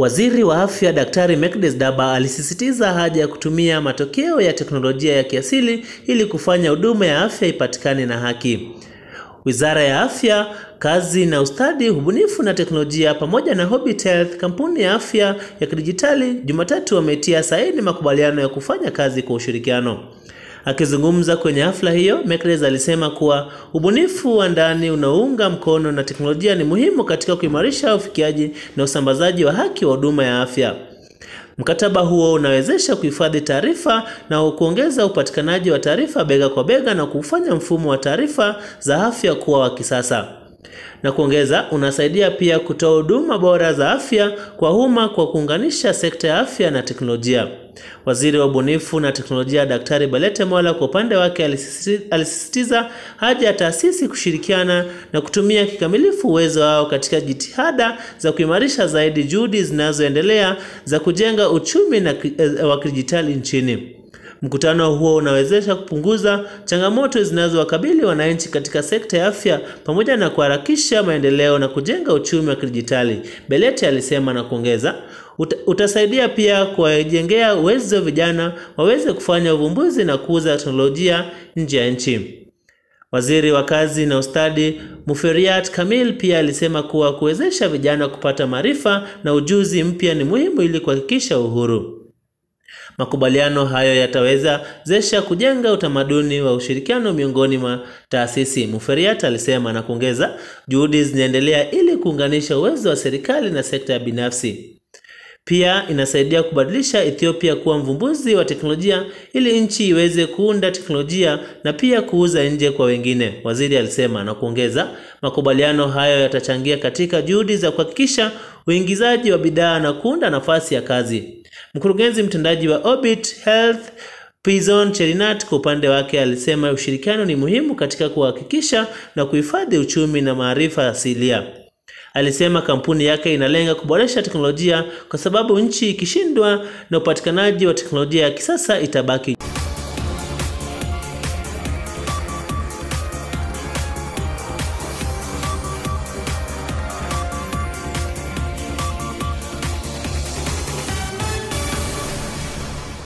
Waziri wa Afya Daktari Mekdes Daba alisisitiza haja ya kutumia matokeo ya teknolojia ya kiasili ili kufanya huduma ya afya ipatikane na haki. Wizara ya Afya, Kazi na Ustadi, Ubunifu na Teknolojia pamoja na Hobbit Health, kampuni ya afya ya kidijitali, Jumatatu wametia saini makubaliano ya kufanya kazi kwa ushirikiano. Akizungumza kwenye hafla hiyo, Mekles alisema kuwa ubunifu wa ndani unaounga mkono na teknolojia ni muhimu katika kuimarisha ufikiaji na usambazaji wa haki wa huduma ya afya. Mkataba huo unawezesha kuhifadhi taarifa na kuongeza upatikanaji wa taarifa bega kwa bega na kufanya mfumo wa taarifa za afya kuwa wa kisasa. Na kuongeza, unasaidia pia kutoa huduma bora za afya kwa umma kwa kuunganisha sekta ya afya na teknolojia. Waziri wa ubunifu na teknolojia Daktari Balete Mola kwa upande wake alisisitiza haja ya taasisi kushirikiana na kutumia kikamilifu uwezo wao katika jitihada za kuimarisha zaidi juhudi zinazoendelea za kujenga uchumi na wa kidijitali nchini. Mkutano huo unawezesha kupunguza changamoto zinazowakabili wananchi katika sekta ya afya pamoja na kuharakisha maendeleo na kujenga uchumi wa kidijitali, Belete alisema na kuongeza, uta, utasaidia pia kuwajengea uwezo vijana waweze kufanya uvumbuzi na kuuza teknolojia nje ya nchi. Waziri wa Kazi na Ustadi Muferiat Kamil pia alisema kuwa kuwezesha vijana kupata maarifa na ujuzi mpya ni muhimu ili kuhakikisha uhuru. Makubaliano hayo yatawezesha kujenga utamaduni wa ushirikiano miongoni mwa taasisi, Muferiat alisema na kuongeza, juhudi zinaendelea ili kuunganisha uwezo wa serikali na sekta ya binafsi. Pia inasaidia kubadilisha Ethiopia kuwa mvumbuzi wa teknolojia ili nchi iweze kuunda teknolojia na pia kuuza nje kwa wengine, waziri alisema na kuongeza, makubaliano hayo yatachangia katika juhudi za kuhakikisha uingizaji wa bidhaa na kuunda nafasi ya kazi. Mkurugenzi mtendaji wa Orbit Health Pizon Cherinat kwa upande wake alisema ushirikiano ni muhimu katika kuhakikisha na kuhifadhi uchumi na maarifa asilia. Alisema kampuni yake inalenga kuboresha teknolojia kwa sababu nchi ikishindwa na upatikanaji wa teknolojia ya kisasa itabaki